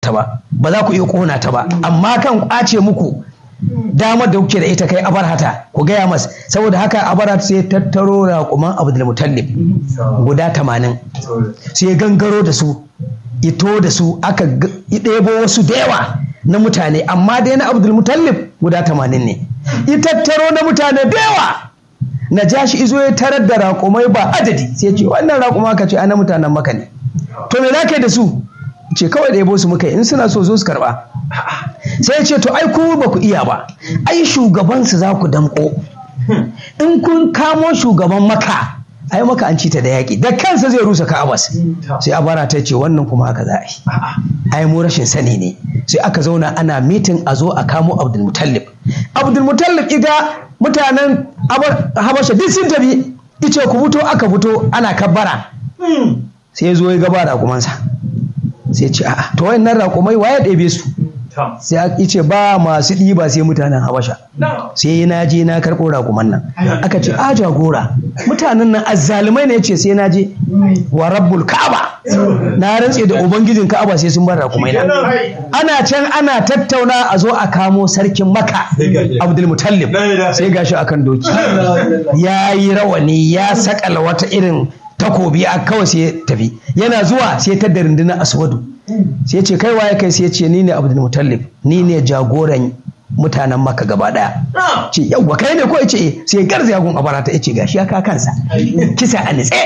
ta ba ba za ku iya kona ta ba amma kan kwace muku damar da kuke da ita kai abarhata ku gaya mas saboda haka abarhata sai tattaro raƙuman abdul mutallib guda tamanin sai gangaro da su ito da su aka ɗebo wasu da yawa na mutane amma dai na abdul mutallib guda tamanin ne itattaro na mutane da yawa na ja shi izo ya tarar da raƙumai ba adadi sai ce wannan raƙuma ka ce ana mutanen maka ne to me za ka yi da su ce kawai ɗebo su muka yi in suna so zo su karɓa sai ya ce to ai ku ba ku iya ba ai shugabansu za ku damƙo in kun kamo shugaban maka ai maka an ci ta da yaƙi da kansa zai rusa ka'abas sai abara ta ce wannan kuma haka za a yi ai mu rashin sani ne sai aka zauna ana mitin a zo a kamo abdulmutallib abdulmutallib iga mutanen habasha duk sun tafi ice ku fito aka fito ana kabbara sai ya zo ya gaba raƙumansa sai ce a'a to wayannan raƙumai waye ɗebe su sai ya ce ba masu ɗiba sai mutanen habasha sai na je na karɓo raƙuman nan aka ce a jagora mutanen nan azzalumai ne ce sai na je wa rabbul ka'aba na rantse da ubangijin ka'aba sai sun bar raƙumai na ana can ana tattauna a zo a kamo sarkin maka abdul mutallib sai gashi akan doki ya yi rawani ya sakala wata irin takobi a kawai sai tafi yana zuwa sai ta da rundunar aswadu sai ce kai waye kai sai ce ni ne abdul mutallib ni ne jagoran mutanen maka gaba daya ce yawwa kai ne ko ya ce sai garza yagun abarata ya ce gashi ya ka kansa kisa a nitse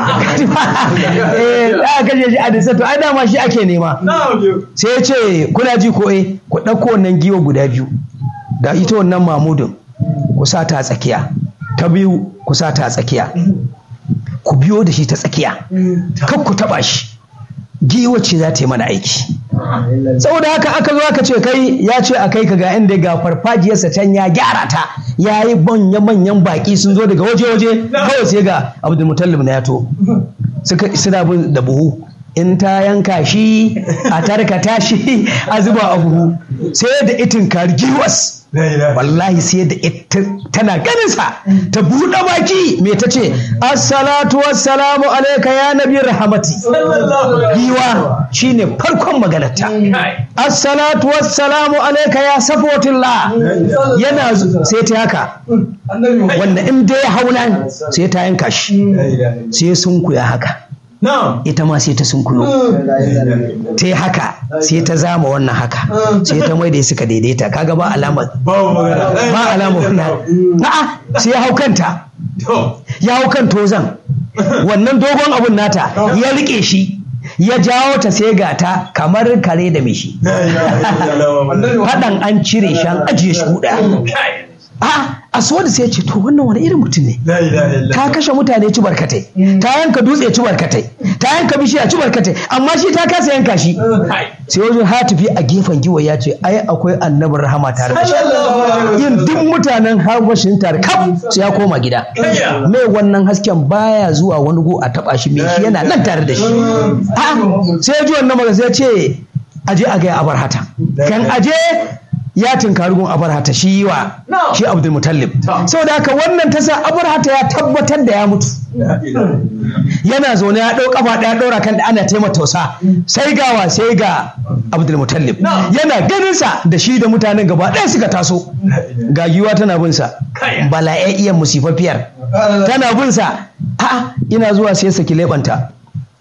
eh da kashe shi a nitse to ai dama shi ake nema sai ya ce kuna ji ko eh ku ɗauko wannan giwa guda biyu da ita wannan mamudin ku sa ta tsakiya ta biyu ku sa ta tsakiya ku biyo da shi ta tsakiya kan ku taba shi giwa ce za ta yi mana aiki saboda haka aka zo aka ce kai ya ce a kai ka ga inda ga farfajiyarsa can ya gyara ta ya yi manya manyan baki sun zo daga waje waje kawai sai ga abdulmutallib na yato suka suna bin da buhu in ta yanka shi a tarkata shi a zuba a buhu sai da itin kari giwas wallahi sai da ita tana ganinsa ta buɗe baki me ta ce assalatu wassalamu alaika ya nabi rahamati giwa shine farkon maganarta assalatu wassalamu alaika ya safotillah yana sai ta haka wanda in dai hauna sai ta yanka shi sai sun kuya haka ita ma sai ta sunkuyo ta yi haka sai ta zama wannan haka sai ta mai da suka daidaita kaga ba alama ba alama wannan na'a sai ya hau kanta ya hau kan tozan wannan dogon abun nata ya rike shi ya jawo ta sai ga ta kamar kare da mishi faɗan an cire shi an ajiye shi huɗa a aswadu sai ce to wannan wani irin mutum ne ta kashe mutane ci barkatai ta yanka dutse ci barkatai ta yanka bishiya ci barkatai amma shi ta kasa yanka shi sai wajen hatifi a gefen giwa ya ce ai akwai annabin rahama tare da shi yin duk mutanen habashin tare kaf sai ya koma gida mai wannan hasken baya zuwa wani go a taba shi mai shi yana nan tare da shi sai ya ji wannan magana sai ya ce aje a gaya abar hata kan aje ya tinkari gun abarhata shi wa shi abdul mutallib saboda haka wannan ta sa abarhata ya tabbatar da ya mutu yana zaune ya ɗau kafa ɗaya ɗora kan da ana taimaka tausa sai gawa sai ga abdul mutallib yana ganin sa da shi da mutanen gaba ɗaya suka taso ga giwa tana bin sa bala'a'iyyar musifafiyar tana bin sa a'a ina zuwa sai saki leɓanta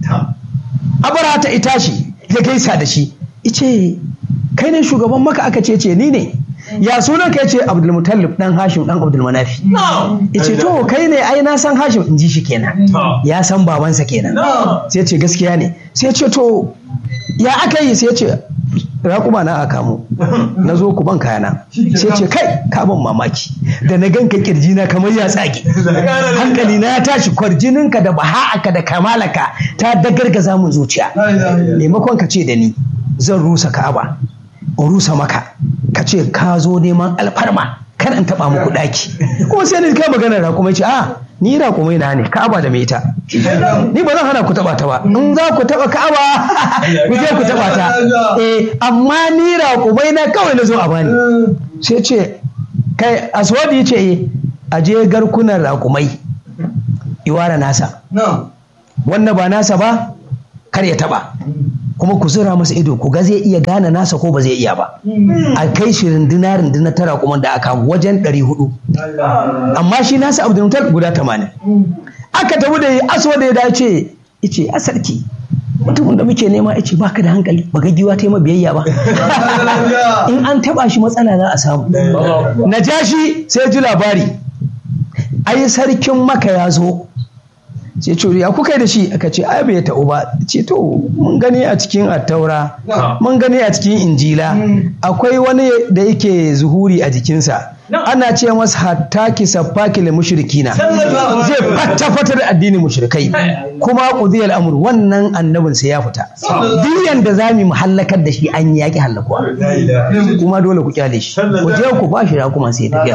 abarhata ita shi ya gaisa da shi ice kai ne shugaban maka aka ce ce ni ne ya sunan ka ce abdulmutallib dan hashim dan abdulmanafi yace to kai ne ai na san hashim in ji shi kenan ya san babansa kenan sai ce gaskiya ne sai ce to ya aka yi sai ce raƙuma na aka mu na zo ku ban kayana sai ce kai ka ban mamaki da na ganka kirji na kamar ya tsage hankali na ya tashi kwarjininka da baha'aka da kamalaka ta dagargaza mun zuciya maimakon ka ce da ni zan rusa ka'aba in rusa maka ka ce ka zo neman alfarma kar in taba muku daki kuma sai ni kai magana raƙumai ce a ni raƙumai na ne ka'aba da mai ita ni ba zan hana ku taba ta ba in za ku taba ka'aba ku je ku taba ta eh amma ni raƙumai na kawai na zo a bani sai ce kai aswadi ce eh a je garkunan raƙumai iwara nasa wannan ba nasa ba kar ya taba kuma ku zura masa ido ku ga zai iya gane nasa ko ba zai iya ba a kai shi runduna runduna tara kuma da aka wajen ɗari hudu amma shi nasa abdulmutal guda tamanin aka tafi da aso da ya dace ice a sarki mutumin da muke nema ya ce ba ka da hankali ba ga giwa ta yi biyayya ba in an taba shi matsala za a samu na ja shi sai ji labari ai sarkin maka ya zo sai ce ya kuka yi da shi aka ce ai bai ta'u ba ce to mun gani a cikin attaura mun gani a cikin injila akwai wani da yake zuhuri a jikinsa ana ce masa hatta ki saffaki lil mushrikina zai fata fata da addinin mushrikai kuma qudiyal amr wannan annabin sai ya fita duk yanda zamu mu hallakar da shi an yaki hallakuwa kuma dole ku kyale shi ku je ku ba shi kuma sai tafiya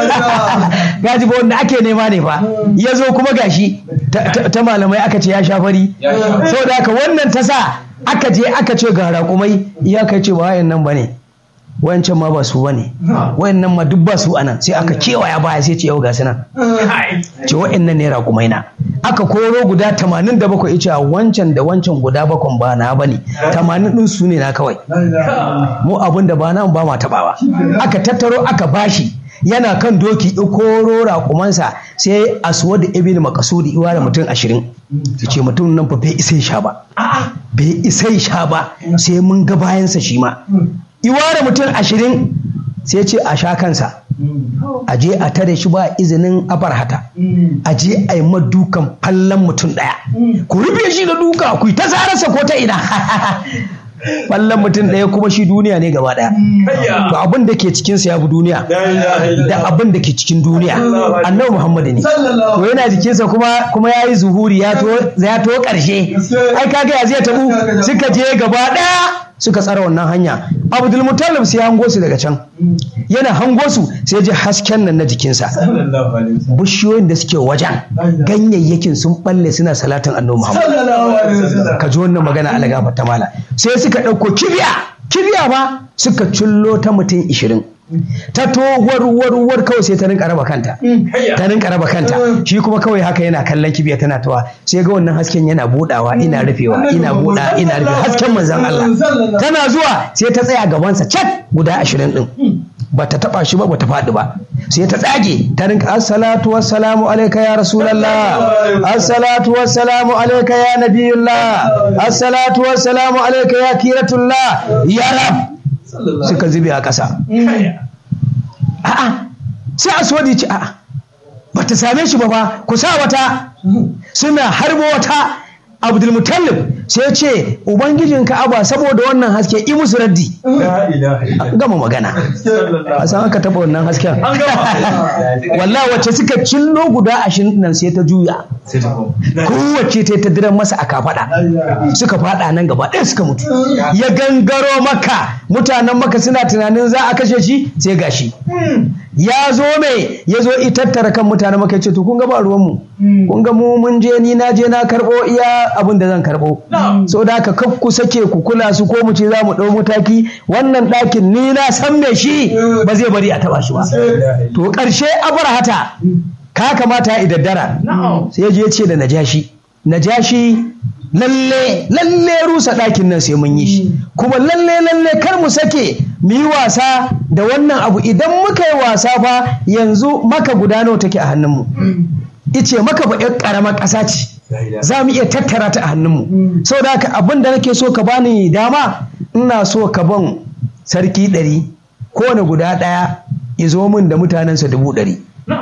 gaji ba wanda ake nema ne fa ya zo kuma gashi ta malamai aka ce ya sha fari saboda haka wannan ta sa aka je aka ce ga raƙumai ya kai ce ba wayan nan bane wancan ma ba su bane wayannan ma duk ba su anan sai aka kewaya baya sai ce yau ga su nan ce wayannan ne raƙumai na aka koro guda 87 yace wancan da wancan guda bakon ba na bane 80 din su ne na kawai mu abin da ba nan ba ma tabawa aka tattaro aka bashi yana kan doki koro raƙumansa sai aswad ibn makasudi iwa da mutum ashirin su ce mutum nan fa bai isai sha ba bai isai sha ba sai mun ga bayansa shi ma iwa da mutum ashirin sai ce a sha kansa a je a tare shi ba izinin abarhata a je a yi madukan fallon mutum ɗaya ku rufe shi da duka ku yi ta sararsa ko ta ina Fallon mutum ɗaya kuma shi duniya ne gaba ɗaya. To abin da ke cikinsa ya fi duniya. Da abin da ke cikin duniya. Annabi Muhammadu ne. To yana jikinsa kuma kuma ya yi zuhuri ya to ƙarshe. Ai kaga ya zai tabu suka je gaba ɗaya suka tsara wannan hanya. Abdul Muttalib sai hango su daga can. Yana hango su sai ji hasken nan na jikinsa. Bishiyoyin da suke wajen ganyayyakin sun balle suna salatin Annabi Muhammad. Ka ji wannan magana alagafa ta mala. Sai suka ɗauko kibiya kibiya ba suka cullo ta mutum ishirin ta to warwarwar kawai sai ta rinka raba kanta ta rinka raba kanta shi kuma kawai haka yana kallon kibiya tana tawa sai ga wannan hasken yana budawa ina rufewa ina buda ina rufe hasken manzon Allah tana zuwa sai ta tsaya gabansa cat guda ashirin din bata taba shi ba bata faɗi ba sai ta tsage ta rinka assalatu wassalamu alayka ya rasulullah assalatu wassalamu alayka ya nabiyullah assalatu wassalamu alayka ya kiratullah ya rab suka zube a ƙasa a'a sai aswadi ce a'a bata same shi ba fa ku sa wata suna harbo wata abdulmutallib sai ce ubangijin ka'aba saboda wannan haske i musu raddi gama magana a san aka taba wannan hasken wallahi wacce suka cillo guda ashirin nan sai ta juya kowace ta ta diran masa a kafada suka fada nan gaba ɗaya suka mutu ya gangaro maka mutanen maka suna tunanin za a kashe shi sai gashi ya zo mai ya zo itattara kan mutanen maka ce to kun ga ba ruwanmu kun ga mu mun je ni na je na karɓo iya abin da zan karɓo so da haka kaf ku sake ku kula su ko mu ce za mu ɗau mataki wannan ɗakin ni na san me shi ba zai bari a taɓa shi ba to ƙarshe abarhata ka kamata ya daddara sai je ce da najashi najashi lalle lalle rusa ɗakin nan sai mun yi shi kuma lalle lalle kar mu sake mu yi wasa da wannan abu idan muka yi wasa fa yanzu maka guda nawa take a hannunmu ice maka ba ƴar ƙaramar ƙasa ce za mu iya tattara ta a hannunmu sau da haka abin da nake so ka bani dama ina so ka ban sarki ɗari kowane guda ɗaya ya zo min da mutanensa dubu ɗari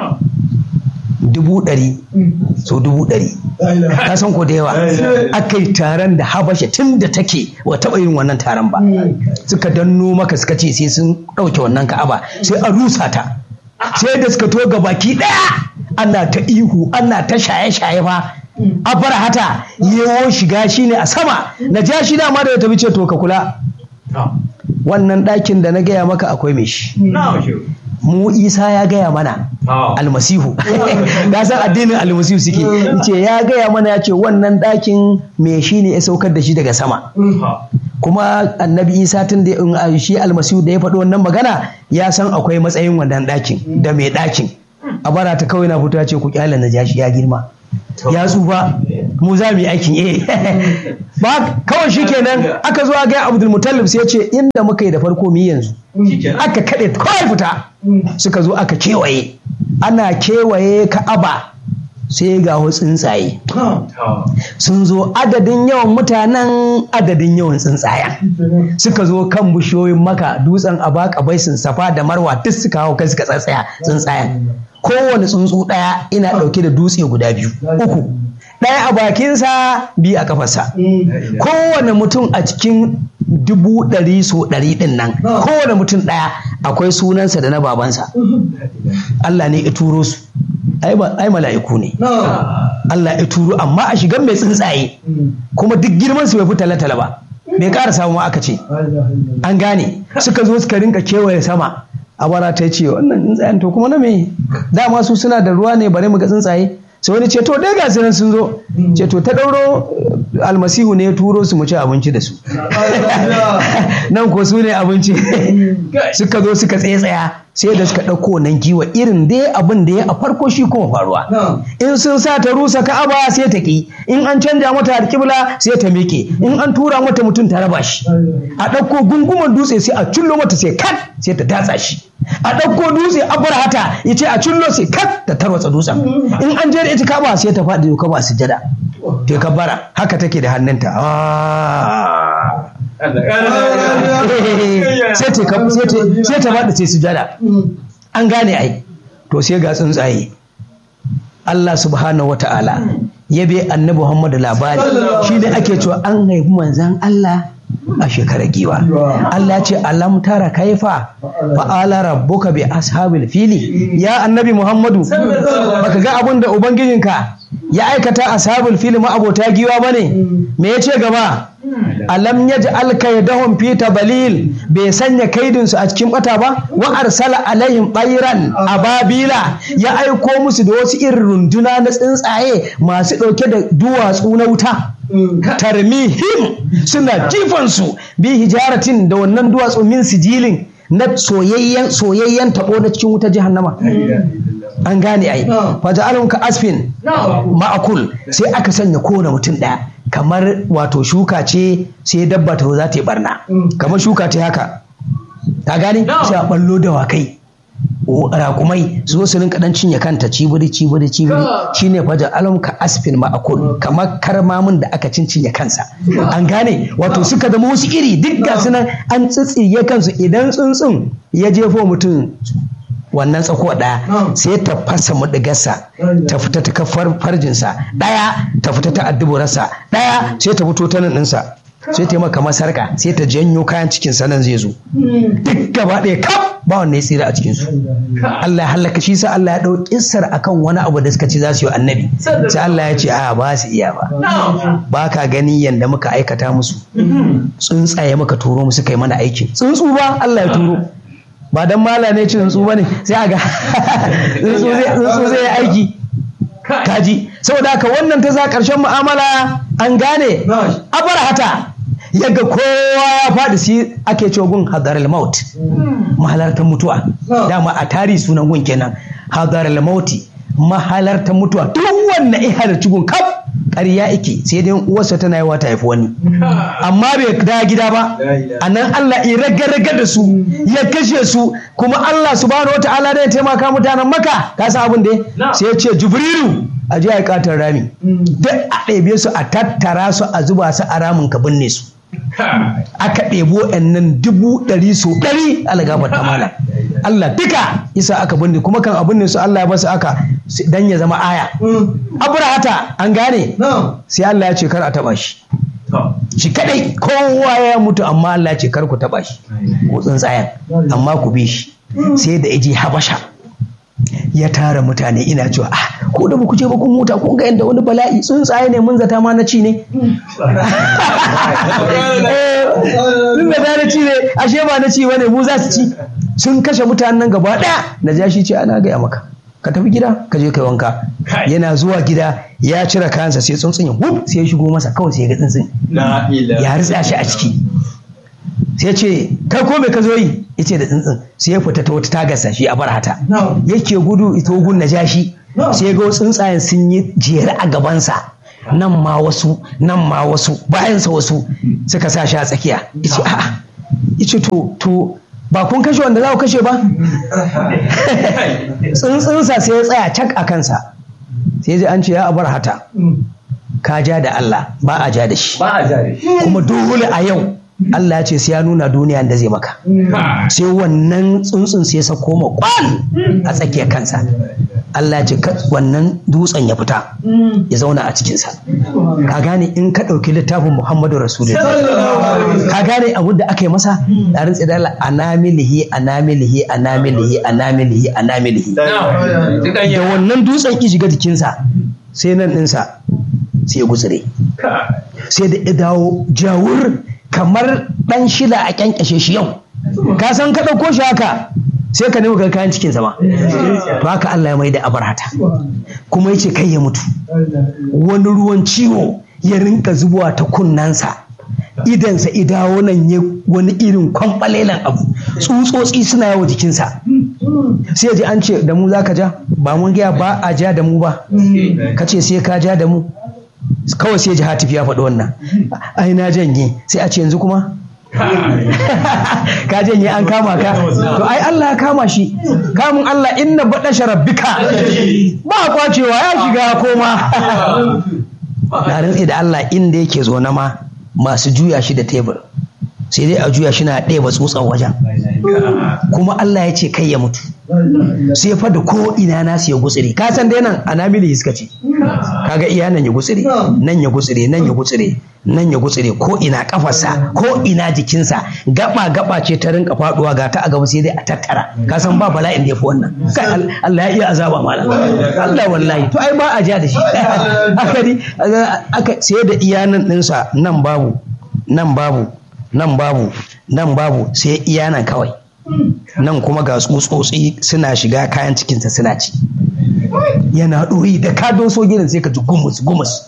dubu ɗari so dubu ɗari ka san ko da yawa aka yi taron da habasha tun da take wa taɓa yin wannan taron ba suka danno maka suka ce sai sun ɗauke wannan ka'aba sai a rusa ta sai da suka to baki ɗaya ana ta ihu ana ta shaye-shaye fa a bar hata yewo shiga shine a sama na ja shi dama da ya tafi ce to ka kula wannan ɗakin da na gaya maka akwai mai shi mu isa ya gaya mana almasihu ga san addinin almasihu suke ce ya gaya mana ya ce wannan ɗakin me shi ne ya saukar da shi daga sama kuma annabi isa tun da shi almasihu da ya faɗi wannan magana ya san akwai matsayin wannan ɗakin da mai ɗakin a bara ta kawai na fito ya ce ku kyale na jashi ya girma ya tsufa mu za mu yi aikin eh ba kawai shi kenan aka zo a ga abdul mutallib sai ya ce inda muka yi da farko mu yi yanzu aka kaɗe kawai fita suka zo aka kewaye ana kewaye ka'aba sai ga wasu tsuntsaye sun zo adadin yawan mutanen adadin yawan tsuntsayen suka zo kan bishiyoyin maka dutsen abaka baisin safa da marwa duk suka hau kai suka tsatsaya tsuntsayen kowane tsuntsu ɗaya ina ɗauke da dutse guda biyu uku ɗaya a bakinsa biyu a kafarsa kowane mutum a cikin dubu ɗari so ɗari ɗin nan kowane mutum ɗaya akwai sunansa da na babansa Allah ne ya turo su ai mala'iku ne Allah ya turo amma a shigan mai tsuntsaye kuma duk girman su bai fi talatala ba bai ƙara samu aka ce an gane suka zo suka rinka kewaye sama abara ta ce wannan tsuntsayen to kuma na me dama su suna da ruwa ne bare mu ga tsuntsaye sai wani ce to dai ga nan sun zo ce to ta ɗauro almasihu ne ya turo su mu ci abinci da su nan ko su ne abinci suka zo suka tsaya sai da suka ɗauko nan giwa irin dai abin da ya a farko shi kuma faruwa in sun sa ta rusa ka'aba sai ta ki in an canja mata alƙibla sai ta miƙe in an tura mata mutum ta raba shi a ɗauko gunguman dutse sai a cullo mata sai kat sai ta datsa shi a ɗauko dutse a bar hata ya ce a cullo sai kat ta tarwatsa dutsen in an je da ita kaba sai ta faɗi ka ba sujada ta kabbara haka take da hannunta sai ta faɗi sai sujada an gane ai to sai ga tsuntsaye Allah subhanahu wa ta'ala ya bi annabi Muhammadu labari shi ne ake cewa an haifi manzan Allah a shekarar giwa Allah ce alam tara kaifa fa'ala rabbuka bi ashabil fili ya annabi Muhammadu baka ga abin da ubangijinka ya aikata ashabul fili ma abota giwa bane me yace gaba alam yaj'al kaydahum fi tabalil bai sanya kaidinsu a cikin bata ba wa arsala alaihim bayran ababila ya aiko musu da wasu irin runduna na tsuntsaye masu dauke da duwatsu na wuta tarmihim suna jifansu bi hijaratin da wannan duwatsu min sijilin na soyayyen soyayyen tabo na cikin wuta jahannama an gane ai faja'alun ka asfin ma'akul sai aka sanya kowane mutum ɗaya kamar wato shuka ce sai dabba ta za ta yi barna kamar shuka ce haka ka gane sai a ballo da wakai rakumai su zo su rinka dan cinye kanta cibiri cibiri cibiri shine faja alam ka asfin ma'akul kamar karmamin da aka cincinye kansa an gane wato suka zama wasu iri duk ga nan an tsitsiye kansu idan tsuntsun ya jefo mutum wannan tsakuwa ɗaya sai ta fasa mudigarsa ta fita ta kafar farjinsa ɗaya ta fita ta adduburarsa ɗaya sai ta fito ta nan ɗinsa sai ta yi maka masarka sai ta janyo kayan cikin sanan zai zo duk gaba ɗaya kaf ba wanda ya tsira a cikinsu Allah ya halaka shi sa Allah ya ɗau kissar akan wani abu da suka ce za su yi annabi sai Allah ya ce a ba su iya ba ba ka gani yanda muka aikata musu tsuntsaye muka turo musu kai mana aikin tsuntsu ba Allah ya turo ba dan mala ne ci tsuntsu bane sai a ga tsuntsu zai aiki kaji saboda haka wannan ta za ƙarshen mu'amala an gane abarhata yaga kowa ya faɗi shi ake cewa gun hadar maut mahalartar mutuwa dama a tarihi sunan gun kenan hadar mauti mahalartar mutuwa duk wannan in halarci gun kaf ƙarya ike sai dai uwarsa tana yi wata haifi wani amma bai da gida ba a nan Allah ya raga-raga da su ya kashe su kuma Allah subhanahu wata'ala da ya taimaka mutanen maka ka san abin da sai ya ce jibrilu a je a katar rami duk a ɗebe su a tattara su a zuba su a ramin ka binne su aka ɗebo nan dubu ɗari so ɗari algabar tamala Allah duka isa aka binne kuma kan abin ne su Allah ya basu aka dan ya zama aya abrahata an gane sai Allah ya ce kar a taba shi shi kadai kowa ya mutu amma Allah ya ce kar ku taba shi ko tsuntsayen amma ku bi shi sai da yaje habasha ya tara mutane ina cewa ah ko da ku je ba kun huta kun ga yanda wani bala'i tsuntsaye ne mun zata ma na ci ne sun zata na ci ne ashe ba na ci bane mu za su ci sun kashe mutanen gaba daya na ja shi ce ana gaya maka ka tafi gida ka je kai wanka yana zuwa gida ya cire kayansa sai tsuntsun ya wuf sai ya shigo masa kawai sai ya ga tsuntsun ya ritsa shi a ciki sai ce kai ko me ka zo yi yace da tsuntsun sai ya fita ta wata tagarsa shi a barhata yake gudu ito gun na jashi sai ya ga tsuntsayen sun yi jere a gabansa nan ma wasu nan ma wasu bayansa wasu suka sa shi a tsakiya ice a'a ice to to ba kun kashe wanda za ku kashe ba tsuntsunsa sai ya tsaya cak a kansa sai ji an ce ya abar hata ka ja da Allah ba a ja da shi ba a jare kuma dole a yau Allah ya ce sai ya nuna duniya da zai maka sai wannan tsuntsun sai ya sako ma kwan a tsakiyar kansa Allah ya ce ka- wannan dutsen ya fita ya zauna a cikinsa ka gane in ka ɗauki littafin Muhammadu Rasulullah ka gane abin da aka yi masa da rantsi da Allah anamilihi anamilihi anamilihi anamilihi anamilihi da wannan dutsen ki shiga jikinsa sai nan ɗinsa sai ya gutsire sai da ya dawo jawur kamar ɗan shila a kyankyashe shi yau ka san ka ɗauko shi haka sai ka nemi kayan cikin sama to haka Allah ya mai da abarhata kuma ya ce kai ya mutu wani ruwan ciwo ya rinka zubowa ta kunnansa idansa idawo nan ya wani irin kwamfalelan abu tsutsotsi suna yawo jikinsa sai ya ji an ce da mu za ka ja ba mun gaya ba a ja da mu ba ka ce sai ka ja da mu kawai sai ji hatif ya faɗi wannan ai na janye sai a ce yanzu kuma ka janye an kama ka to ai Allah ya kama shi kamun Allah inna baɗa sharabbika ba kwacewa ya shiga koma na rantsi da Allah inda yake zo na ma masu juya shi da tebur sai dai a juya shi na ɗaya tsutsan wajen kuma Allah ya ce kai ya mutu sai fa da ko ina nasu ya gutsire ka san dai nan anabili suka ce kaga iya nan ya gutsire nan ya gutsire nan ya gutsire nan ya gutsire ko ina kafarsa ko ina jikinsa gaba gaba ce ta rinka faduwa ga ta a gaba sai dai a tattara ka san ba bala'in da ya fi wannan kai Al- Allah ya iya azaba mala Allah wallahi to ai ba a ja da shi aka di aka sai da iya nan ɗinsa nan babu nan babu nan babu nan babu sai iya nan kawai nan kuma ga tsutsotsi suna shiga kayan cikinsa suna ci yana ɗoyi da ka doso gidan sai ka ji gumus gumus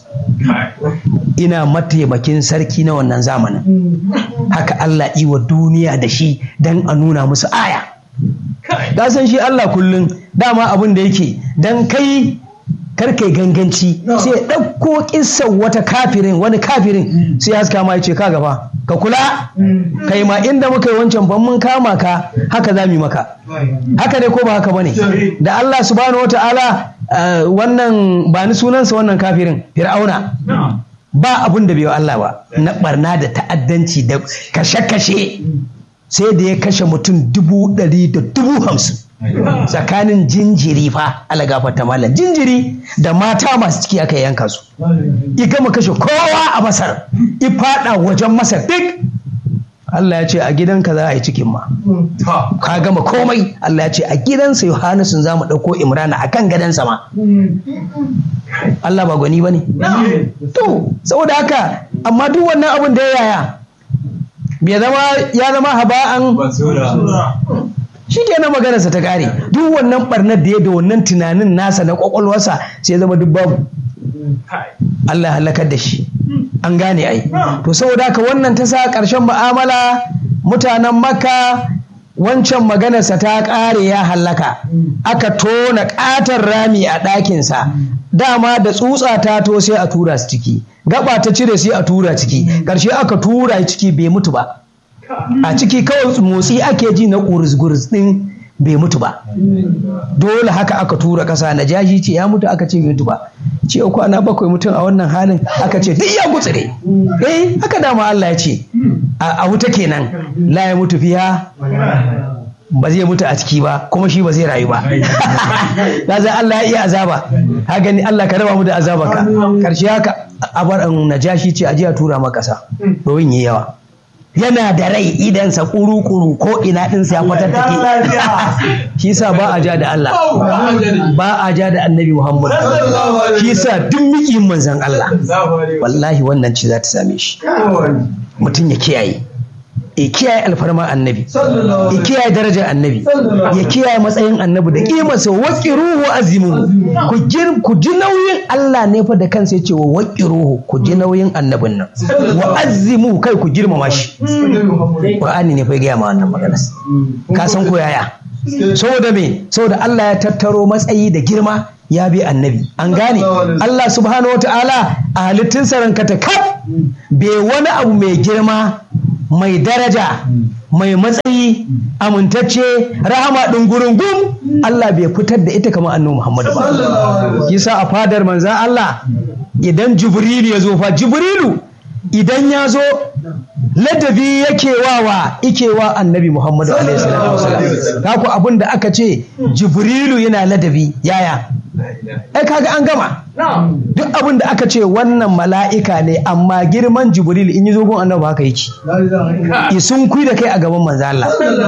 ina mataimakin sarki na wannan zamanin haka Allah iwa duniya da shi don a nuna musu aya da san shi Allah kullum dama abin da yake don kai karkai ganganci sai ya ɗauko kissan wata kafirin wani kafirin sai haska ma ya ce ka gaba ka kula kai ma inda muka yi wancan ban mun kama ka haka za mu yi maka haka ne ko ba haka bane da Allah subhanahu wata'ala eh, wannan ba ni sunansa wannan kafirin fir'auna ba abun da bai wa Allah ba na barna da ta'addanci da kashe-kashe sai da ya kashe mutum dubu ɗari da dubu hamsin tsakanin jinjiri fa ala gafarta malam jinjiri da mata masu ciki aka yanka su i gama kashe kowa a masar i fada wajen masar duk Allah ya ce a gidanka za a yi cikin ma ka gama komai Allah ya ce a gidansa Yohanasun za mu ɗauko Imrana a kan gadonsa ma Allah ba gwani ba ne to saboda haka amma duk wannan abin da ya yaya bai zama ya zama haba'an shi kenan maganarsa ta kare duk wannan barnar da ya da wannan tunanin nasa na kwakwalwarsa sai ya zama duk babu Allah ya halakar da shi an gane ai to saboda haka wannan ta sa ƙarshen mu'amala mutanen makka wancan maganarsa ta ƙare ya hallaka aka tona ƙaton rami a ɗakinsa dama da tsutsa ta to sai a tura su ciki gaba ta cire sai a tura ciki ƙarshe aka tura ciki bai mutu ba a ciki kawai motsi ake ji na ƙuris-guris ɗin bai mutu ba dole haka aka tura ƙasa na jashi ce ya mutu aka ce bai mutu ba ce kwana bakwai mutum a wannan halin aka ce duk ya gutsire eh haka dama Allah ya ce a wuta kenan la ya mutu fiya ba zai mutu a ciki ba kuma shi ba zai rayu ba da zai Allah ya iya azaba ha gani Allah ka raba mu da azaba ka karshe haka abar najashi ce a jiya tura maka ƙasa domin yi yawa yana da rai idansa kuru-kuru ko ina ɗinsa ya kwatattake shi sa ba a ja da Allah ba a ja da annabi Muhammad shi sa duk miƙin manzan Allah wallahi wannan ci za ta same shi mutum ya kiyaye ya kiyaye alfarma annabi ya kiyaye darajar annabi ya kiyaye matsayin annabi da kimarsa waqiruhu azimu ku jir ku ji nauyin Allah ne fa da kansa yace wa waqiruhu ku ji nauyin annabin nan wa azimu kai ku girmama shi Qur'ani ne fa ya ma wannan magana ka san ko yaya saboda me saboda Allah ya tattaro matsayi da girma ya bi annabi an gane Allah subhanahu wata'ala a halittun ranka ta kaf bai wani abu mai girma mai daraja mai matsayi amintacce rahama ɗungurungun Allah bai fitar da ita kamar annabi Muhammadu ba kisa a fadar manzan Allah idan Jibrilu ya zo fa Jibrilu idan ya zo ladabi yake wawa ike wa annabi Muhammadu alaihi salatu wasalam ku abin da aka ce Jibrilu yana ladabi yaya ai kaga an gama duk abin da aka ce wannan mala'ika ne amma girman Jibril in yi zo gun annabi haka yake isun kui da kai a gaban manzo Allah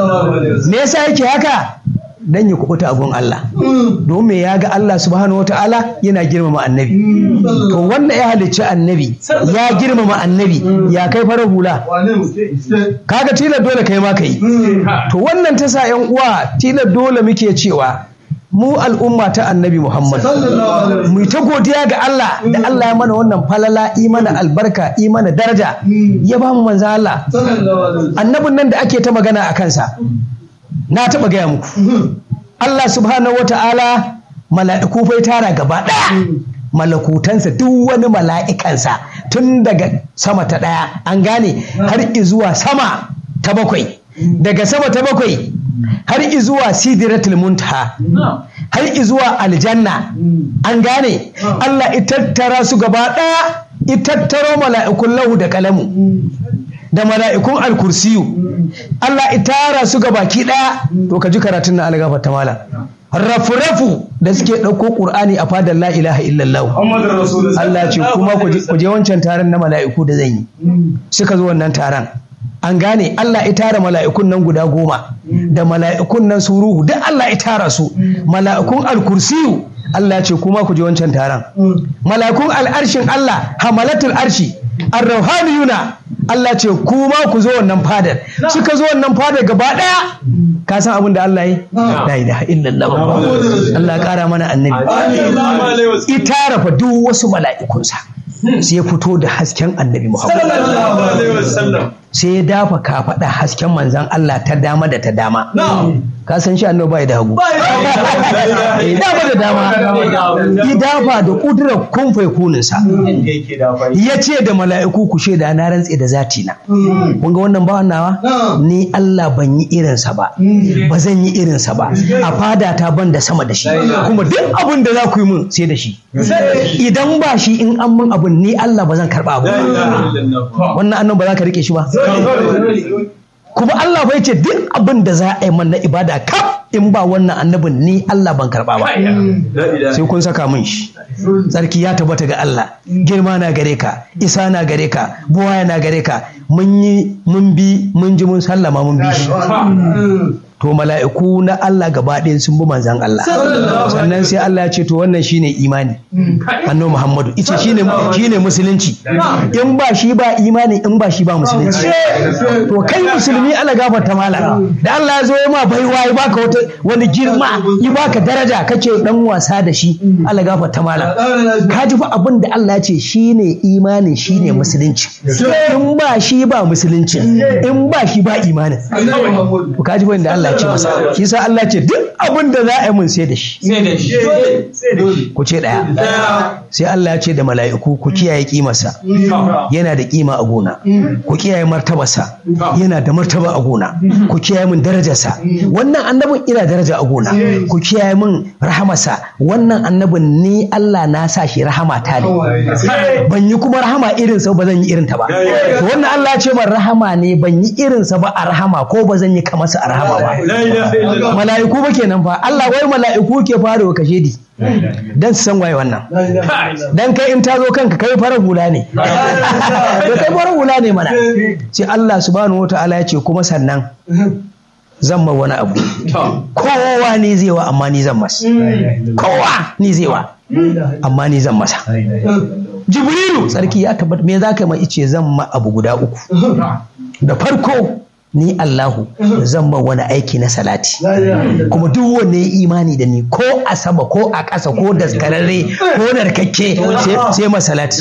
me yasa yake haka dan ya kubuta gun Allah don me ya ga Allah subhanahu wataala yana girmama annabi to wannan ya halicci annabi ya girmama annabi ya kai farar hula kaga tilar dole kai ma kai to wannan ta sa yan uwa tilar dole muke cewa mu al'umma ta annabi Muhammad mu ta godiya ga Allah da Allah ya mana wannan falala imana albarka imana daraja ya ba mu manzo Allah annabin nan da ake ta magana a kansa na taɓa gaya muku Allah subhanahu wata'ala mala'iku fai tara gaba ɗaya malakutansa duk wani mala'ikansa tun daga sama ta ɗaya an gane har zuwa sama ta bakwai daga sama ta bakwai har zuwa sidratul muntaha har zuwa aljanna an gane Allah itattara su gaba ɗaya itattaro mala'ikun lahu da kalamu da mala'ikun alkursiyu Allah itara su ga baki ɗaya to ka ji karatun na algafa ta mala rafu-rafu da suke ɗauko ƙur'ani a fadar la ilaha illallah Allah ce kuma ku je wancan taron na mala'iku da zan yi suka zo wannan taron an gane Allah ya tara mala'ikun nan guda goma da mala'ikun nan su ruhu duk Allah ya tara su mala'ikun alkursiyu Allah ce kuma ku je wancan taron mala'ikun al'arshin Allah hamalatul arshi arrauhaniyuna Allah ce kuma ku zo wannan fadar suka zo wannan fadar gaba daya ka san abin da Allah yi la ilaha illallah Allah kara mana annabi ita rafa duk wasu mala'ikunsa sai ya fito da hasken annabi Muhammad sai ya dafa kafaɗa hasken manzan Allah ta dama da ta dama ka san shi annabi bai da hagu dama da dama ya dafa da kudurar kun kuninsa ya ce da mala'iku ku shaida na rantse da zati na kun ga wannan bawan nawa ni Allah ban yi irinsa ba ba zan yi irinsa ba a fada ta ban da sama da shi kuma duk abin da za ku yi mun sai da shi idan ba shi in an mun abin ni Allah ba zan karba abu wannan annan ba za ka rike shi ba kuma Allah bai ce duk abin da za a yi man na ibada kaf in ba wannan annabin ni Allah ban karba ba sai kun saka min shi tsarki ya tabbata ga Allah girma na gare ka isa na gare ka buwaya na gare ka mun yi mun bi mun ji mun sallama mun bi shi to mala'iku na Allah gaba ɗaya sun bi manzan Allah sannan sai Allah ya ce to wannan shine imani annabi Muhammadu ita shine shine musulunci in ba shi ba imani in ba shi ba musulunci to kai musulmi Allah gafarta mala da Allah ya zo ya ma baiwa ya baka wata wani girma ya baka daraja kake dan wasa da shi Allah gafarta mala ka ji fa abin da Allah ya ce shine imani shine musulunci in ba shi ba musulunci in ba shi ba imanin ka ji fa inda Allah Allah ce masa shi sa Allah ce duk abin da za a yi mun sai da shi ku ce ɗaya sai Allah ya ce da mala'iku ku kiyaye kimarsa yana da kima a gona ku kiyaye martabarsa yana da martaba a gona ku kiyaye mun darajarsa wannan annabin ina daraja a gona ku kiyaye mun rahamarsa wannan annabin ni Allah na sa shi rahama ta ne ban yi kuma rahama irinsa ba zan yi irinta ba to wannan Allah ya ce man rahama ne ban yi irinsa ba a rahama ko ba zan yi kamarsa a rahama ba mala'iku ba kenan fa Allah wai mala'iku ke fara kashe di dan su san waye wannan dan kai in ta zo kanka kai farar hula ne da kai farar hula ne mana sai Allah subhanahu wataala ya ce kuma sannan zan ma wani abu kowa ne zai wa amma ni zan masa kowa ni zai wa amma ni zan masa jibrilu sarki ya tabbata me za ka ma ice zan ma abu guda uku da farko ni Allahu zan ba wani aiki na salati kuma duk wanne ya imani da ni ko a sama ko a ƙasa ko daskararre ko narkakke sai ma salati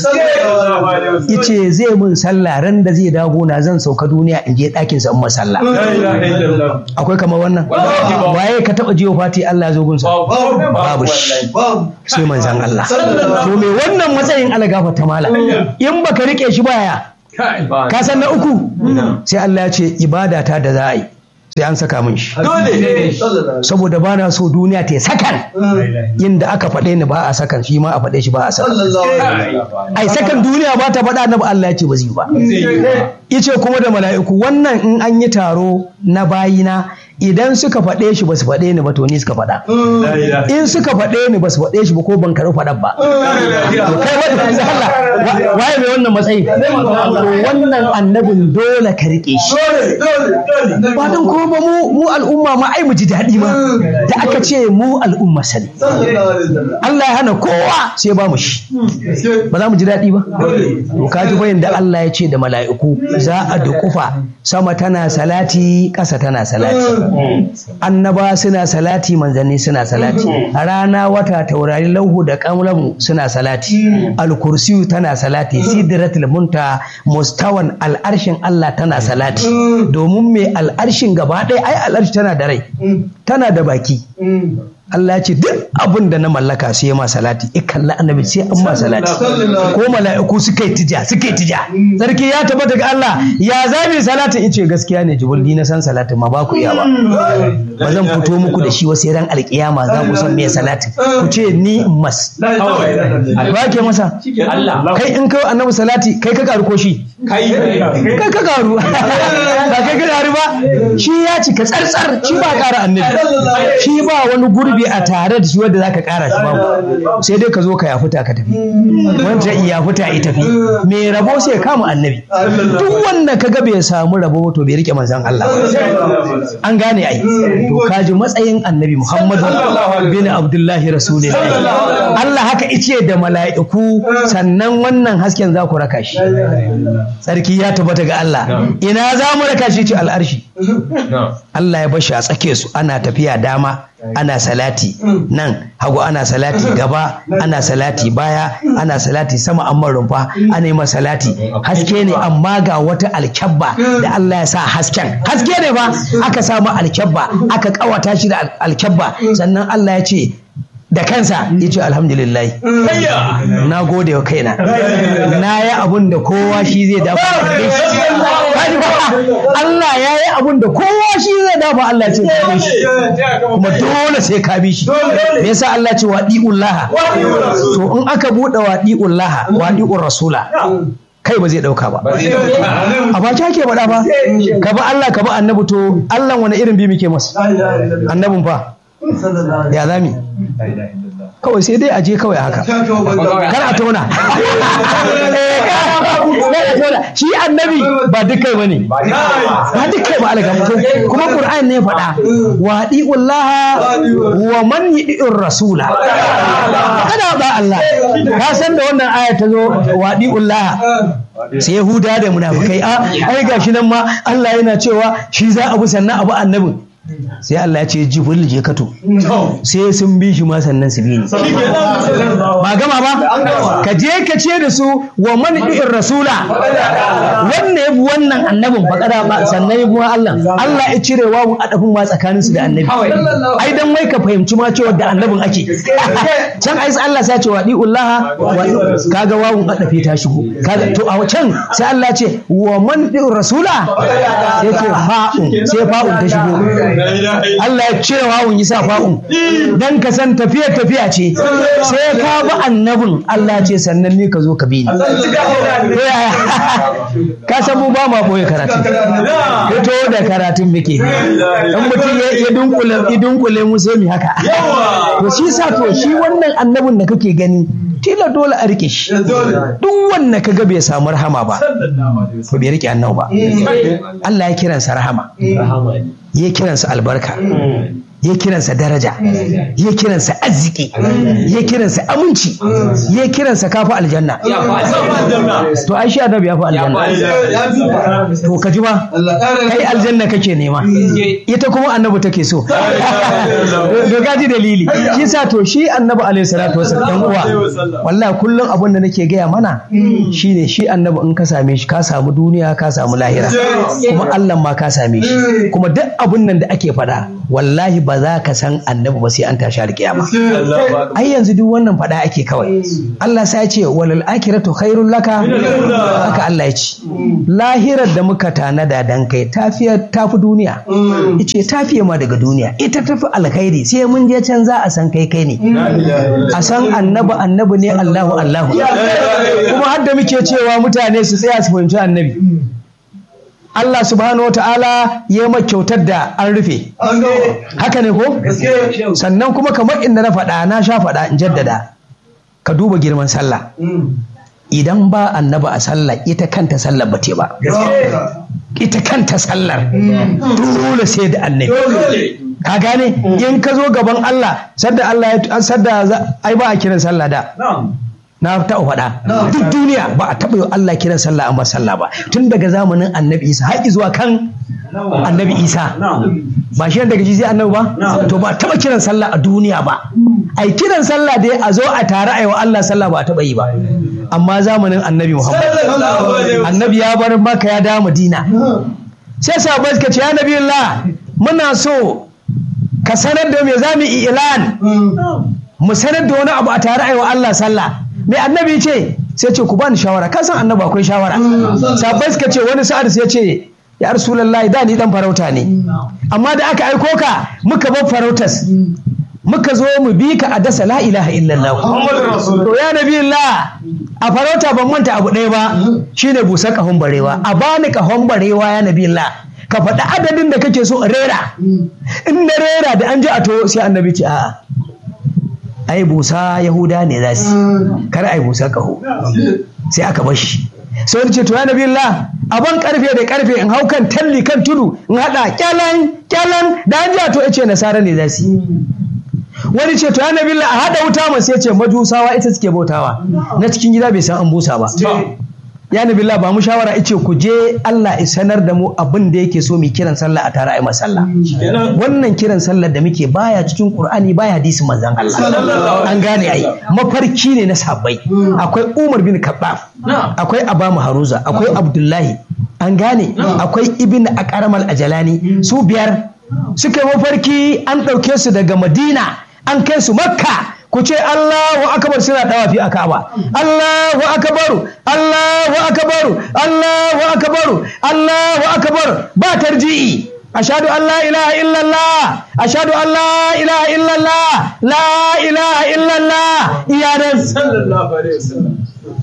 ice zai mun sallah ran da zai dago na zan sauka duniya in je ɗakin sa in masalla akwai kamar wannan waye ka taba jiyo fati Allah ya zo gunsa babu shi sai manzan Allah to me wannan matsayin Allah gafarta mala in baka rike shi baya ka san na uku sai Allah ya ce ibada ta da za a yi sai an saka min shi saboda ba na so duniya ta sakan inda aka faɗe ni ba a sakan shi ma a faɗe shi ba a sakan ai sakan duniya ba ta faɗa na ba Allah ya ce ba zai ba ice kuma da mala'iku wannan in an yi taro na bayina idan suka faɗe shi ba su faɗe ni ba to ni suka faɗa in suka faɗe ni ba su faɗe shi ba ko ban karɓi faɗan ba to kai wanda Allah waye mai wannan matsayi to wannan annabin dole ka rike shi ba don ko ba mu mu al'umma ma ai mu ji daɗi ma da aka ce mu al'umma sani Allah ya hana kowa sai ba mu shi ba za mu ji daɗi ba to ka ji bayan da Allah ya ce da mala'iku za a dukufa sama tana salati ƙasa tana salati annaba suna salati manzanni suna salati rana wata taurari lauhu da kamlamu suna salati alkursiyu tana salati sidratul munta mustawan al'arshin Allah tana salati domin mai al'arshin gaba ɗaya ai al'arshi tana da rai tana da baki Allah ya ce duk abin da na mallaka sai ma salati ikalla annabi sai an ma salati ko mala'iku suka yi tija suka yi tija sarki ya tabbata ga Allah ya zabi salati ice gaskiya ne jibul ni na san salatin ma ba ku iya ba ba zan fito muku da shi wasu ran alkiyama za ku san me salati ku ce ni mas ba ke masa kai in kai annabi salati kai ka karu ko shi kai kai ka karu ba kai ka karu ba shi ya cika tsartsar shi ba kara annabi shi ba wani gurbi a tare da shi wanda zaka kara shi babu sai dai ka zo ka yafuta ka tafi wanda ya yafuta ya tafi me rabo sai kama annabi duk wanda kaga bai samu rabo to bai rike manzon Allah an gane ai to kaji matsayin annabi Muhammadu bin Abdullahi Rasulullahi Allah haka ice da mala'iku sannan wannan hasken za ku raka shi sarki ya tabbata ga Allah ina za mu raka shi ce al'arshi Allah ya bashi a tsake su ana tafiya dama ana salati nan hagu ana salati gaba ana salati baya ana salati sama amma rumfa ana yi salati haske ne amma ga wata alkyabba da Allah ya sa hasken haske ne ba aka samu alkyabba aka kawata shi da alkyabba sannan Allah ya ce da kansa ya ce alhamdulillah na gode wa kaina na yi abun da kowa shi zai dafa Allah ya yi abun da kowa shi zai dafa Allah ce ka shi kuma dole sai ka bi shi me yasa Allah ce wadi'ullaha to in aka bude wadi'ullaha wadi'ur rasula kai ba zai dauka ba a baki ake faɗa ba ka ba Allah ka ba annabi to Allah wani irin bi muke masa annabin fa ya zami kawai sai dai aje kawai haka kar a tona shi annabi ba duk kai bane ba duk kai ba alga kuma qur'an ne faɗa wa di'ullaha wa man yi'ir rasula kada ba Allah ka san da wannan aya ta zo wa di'ullaha sai yahuda da munafikai a ai gashi nan ma Allah yana cewa shi za a bi sannan abu annabin sai Allah ya ce jibril je kato sai sun bi shi ma sannan su bi ni ba gama ba ka je ka ce da su wa man bi'ir rasula wannan ya bi wannan annabin ba kada ba sannan ya bi Allah Allah ya cire wawun adafin ma tsakanin su da annabi ai dan wai ka fahimci ma cewa da annabin ake can ai Allah sai ya ce wa di'ullah kaga wawun adafi ta shigo kaga to a can sai Allah ya ce wa man bi'ir rasula sai ce fa'un sai fa'un ta shigo Allah ya cire wawun yi sa fa'un dan ka san tafiya tafiya ce sai ka bi annabin Allah ce sannan ne ka zo ka bi ni ka san mu ba ma boye karatu fito da karatun muke in mutum ya dunkule ya dunkule mu sai mu haka to shi sa to shi wannan annabin da kake gani tila dole a rike shi duk wanda ka ga bai samu rahama ba ko bai rike annabi ba Allah ya kiransa rahama ya kiransa albarka ya kiransa daraja ya kiransa arziki ya kiransa aminci ya kiransa kafi aljanna to ai shi annabi ya fi aljanna to ka ji ba kai aljanna kake nema ita kuma annabi take so to gaji dalili shi sa to shi annabi alaihi salatu wasallam dan uwa wallahi kullum abin da nake gaya mana shine shi annabi in ka same shi ka samu duniya ka samu lahira kuma Allah ma ka same shi kuma duk abin nan da ake faɗa wallahi ba za ka san annabi ba sai an tashi alƙiyama ai yanzu duk wannan faɗa ake kawai Allah sai ya ce walal akhiratu khairul laka haka Allah ya ce lahirar da muka tanada dan kai tafiya tafi duniya ice tafiye ma daga duniya ita tafi alkhairi sai mun je can za a san kai kai ne a san annabi annabi ne Allahu Allahu kuma har da muke cewa mutane su tsaya su fahimci annabi Allah subhanahu wata'ala ya ma kyautar da an rufe haka ne ko sannan kuma kamar inda na faɗa na sha faɗa in jaddada ka duba girman sallah idan ba annaba a sallah ita kanta sallar ba ba ita kanta sallar dole sai da annabi ka gane in ka zo gaban Allah sadda Allah ya sadda ai ba a kiran sallah da na taɓa faɗa duk duniya ba a taɓa yi Allah kiran sallah an ba sallah ba tun daga zamanin annabi isa har zuwa kan annabi isa ba shi daga shi sai annabi ba to ba a taɓa kiran sallah a duniya ba ai kiran sallah dai a zo a tare a yi wa Allah sallah ba a taɓa yi ba amma zamanin annabi muhammad annabi ya bar maka ya dawo madina sai sahabbai suka ce ya nabi Allah muna so ka sanar da me za mu ilan mu sanar da wani abu a tare a yi wa Allah sallah mai annabi ce sai ce ku bani shawara ka san annabi akwai shawara sabai suka ce wani sa'ad sai ce ya rasulullahi da ni dan farauta ne amma da aka aiko ka muka bar farautas muka zo mu bi ka a dasa la ilaha illallah to ya nabi Allah a farauta ban manta abu ɗaya ba shine busar kahon barewa a bani kahon barewa ya nabi Allah ka faɗi adadin da kake so a rera in na rera da an ji a to sai annabi ce a'a ai busa yahuda ne za su kar ai busa kaho sai aka bar shi sai wani ce to ya nabi Allah aban karfe da karfe in hau kan talli kan tudu in hada kyalan kyalan da an ja to yace nasara ne za su wani ce to ya nabi Allah a hada wuta ma sai ce majusawa ita suke bautawa na cikin gida bai san an busa ba ya nabi Allah ba mu shawara ice ku je Allah ya sanar da mu abin da yake so mu kiran sallah a tare a yi sallah wannan kiran sallah da muke baya cikin Qur'ani baya hadisin manzon Allah an gane ai mafarki ne na sabbai akwai Umar bin Khattab akwai Abamu Haruza akwai Abdullahi an gane akwai Ibn Aqramal Ajalani su biyar suka mafarki an ɗauke su daga Madina an kai su Makka ku ce Allahu akbar suna dawafi a Ka'aba Allahu akbar Allahu akbar Allahu akbar Allahu akbar ba tarji'i ashhadu an la ilaha illallah ashhadu an la ilaha illallah la ilaha illallah iyanan sallallahu alaihi wasallam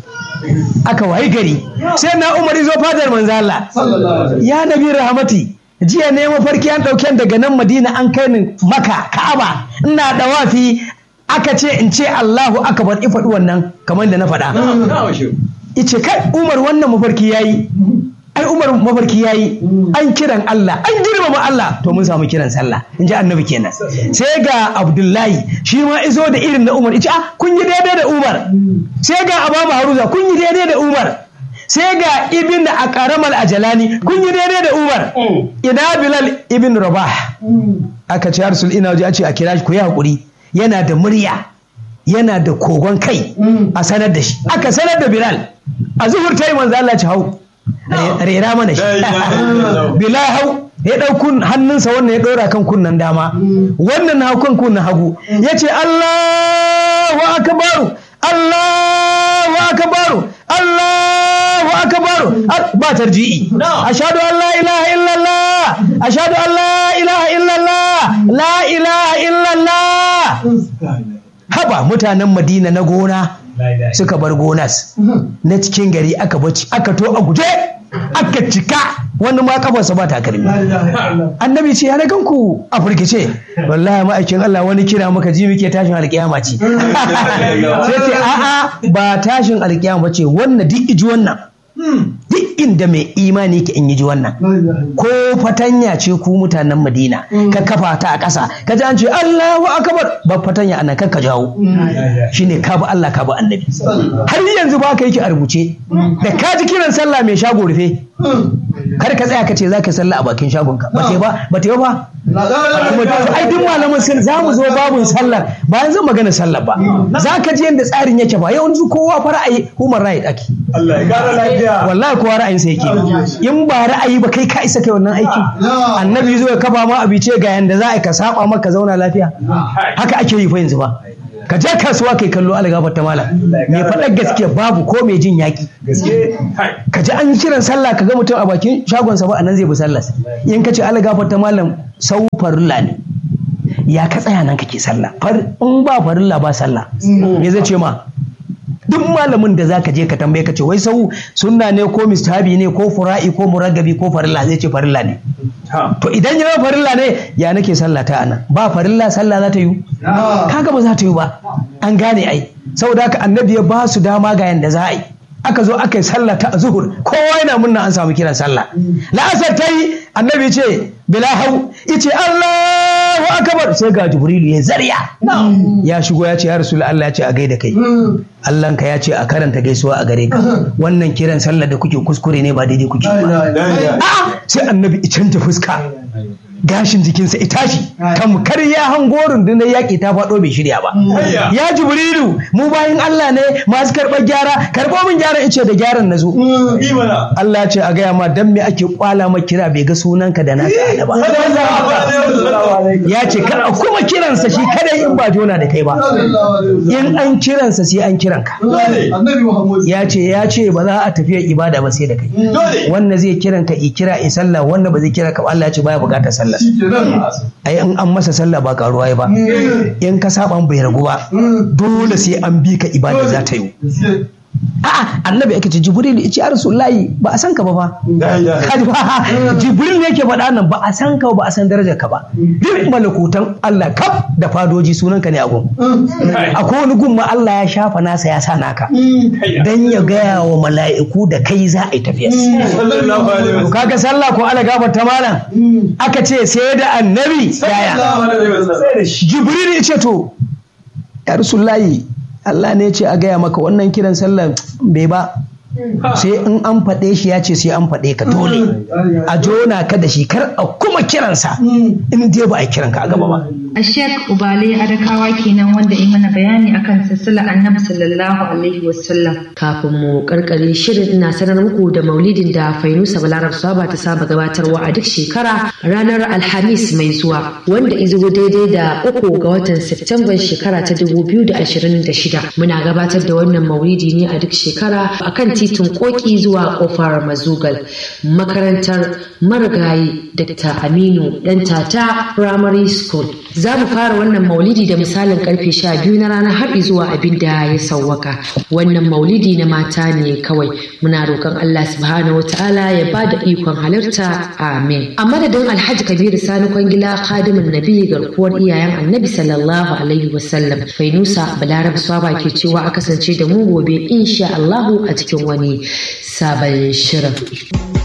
aka wayi gari sai na Umar zo fadar manzo Allah ya nabi rahmati jiya ne mafarki an ɗauke daga nan Madina an kai ni Maka Ka'aba ina dawafi aka ce in ce Allahu akbar in faɗi wannan kamar da na faɗa. Ice kai Umar wannan mafarki yayi. Ai Umar mafarki yayi an kiran Allah an girmama Allah to mun samu kiran sallah in ji annabi kenan sai ga Abdullahi shi ma izo da irin na Umar ice ah kun yi daidai da Umar sai ga Abamu Haruza kun yi daidai da Umar sai ga ibn a karamal ajalani kun yi daidai da Umar ina Bilal ibn Rabah aka ce Rasul ina waje a ce a kira shi ku yi hakuri yana da murya yana da kogon kai a sanar da shi aka sanar da bilal a zuhur ta yi manzo Allah ci hau rera mana shi bilal hau ya ɗau hannunsa wannan ya ɗora kan kunnan dama wannan na kan kunnan hagu ya ce Allahu akbaru Allahu akbaru Allahu akbaru ba tarji'i ashhadu an la ilaha illallah ashhadu an la ilaha illallah la ilaha illallah haba mutanen madina na gona suka bar gonas na cikin gari aka baci aka to a guje aka cika wani ma kafarsa ba takalmi annabi ce ya na ganku a firgice wallahi ma'aikin Allah wani kira muka ji muke tashin alkiyama ce sai ce a'a ba tashin alkiyama ce wannan duk iji wannan duk inda mai imani ke in yi ji wannan ko fatanya ce ku mutanen madina ka kafa ta a ƙasa ka ji an ce allahu akbar ba fatanya anan kan ka jawo shine ka bi allah ka bi annabi har yanzu ba ka yake a rubuce da ka ji kiran sallah mai shago rufe kar ka tsaya ka ce za ka sallah a bakin shagonka ba ta ba ba ta ba kuma ai duk malaman sun za mu zo babun sallar ba yanzu magana sallar ba za ka ji yadda tsarin yake ba yawanci kowa fa ra'ayi human right ake Allah ya kara lafiya wallahi kowa ra'ayinsa yake in ba ra'ayi ba kai ka isa kai wannan aiki annabi zo ya kafa ma abice ga yanda za a ka saba maka zauna lafiya haka ake yi fa yanzu ba ka je kasuwa kai kallo algafar ta malam mai faɗar gaske babu ko mai jin yaƙi gaske ka ji an kiran sallah ka ga mutum a bakin shagonsa ba a nan zai bi sallah in ka ce algafar ta malam sau farilla ne ya ka tsaya nan kake sallah in ba farilla ba sallah me zai ce ma duk malamin da zaka je ka tambaye ka ce wai sau sunna ne ko mistahabi ne ko fura'i ko muragabi ko farilla zai ce farilla ne to idan ya farilla ne ya nake sallah ta anan ba farilla sallah za ta yi kaga ba za ta yi ba an gane ai saboda haka annabi ya ba su dama ga yanda za a yi aka zo aka yi sallah ta zuhur kowa yana munna an samu kiran sallah la'asar ta yi annabi ce bila hau ice Allahu akbar sai ga jibrilu ya zarya ya shigo ya ce ya rasul Allah ya ce a gaida kai Allah ka ya ce a karanta gaisuwa a gare ka wannan kiran sallah da kuke kuskure ne ba daidai kuke ba a'a sai annabi ya canja fuska gashin jikinsa ya tashi tamkar ya hango rundunar yaƙi ta faɗo bai shirya ba ya jibrilu mu bayan Allah ne masu karɓar gyara karɓo min gyaran ice da gyaran na zo Allah ce a gaya ma dan me ake kwala ma kira bai ga sunanka da naka ba ya ce kar a kuma kiransa shi kadai in ba jona da kai ba in an kiransa sai an kiranka ya ce ya ce ba za a tafiya ibada ba sai da kai wannan zai kiranka i kira i sallah wannan ba zai kira ka Allah ya ce baya bukatar sallah ai in an masa sallah ba karuwa ba in ka saba bai ragu ba dole sai an bi ka ibada za ta yi a'a annabi ake ce jibril ya ce ya rasulullahi ba a san ka ba fa kaji ba jibril ne yake faɗa nan ba a san ka ba a san darajar ka ba duk malakutan Allah kaf da fadoji sunan ka ne a gun akwai wani gun ma Allah ya shafa nasa ya sa naka dan ya gaya wa mala'iku da kai za a yi tafiya kaga sallah ko ala gafar ta malam aka ce sai da annabi yaya jibril ya ce to ya rasulullahi Allah ne ce a gaya maka wannan kiran sallar bai ba sai in an faɗe shi ya ce sai an faɗe ka dole a jona ka da shi kar a kuma kiransa in dai ba a kiran ka a gaba ba a shek ubale adakawa kenan wanda yi mana bayani akan silsilar annabi sallallahu alaihi wasallam kafin mu karkare shirin ina sanar muku da maulidin da fainusa balarab saba ta saba gabatarwa a duk shekara ranar alhamis mai zuwa wanda izo daidai da uku ga watan septemban shekara ta 2026 muna gabatar da wannan maulidi ne a duk shekara akan titin koki zuwa kofar mazugal makarantar marigayi dr aminu dan tata primary school za mu fara wannan maulidi da misalin karfe sha biyu na rana har zuwa abin da ya sauwaka wannan maulidi na mata ne kawai muna roƙon allah subhanahu wa ta'ala ya ba da ikon halarta amin a madadin alhaji kabiru sani kwangila khadimin nabi garkuwar iyayen annabi sallallahu alaihi wasallam fainusa balarab swaba ke cewa a kasance da mu gobe insha allahu a cikin wani sabon shirin.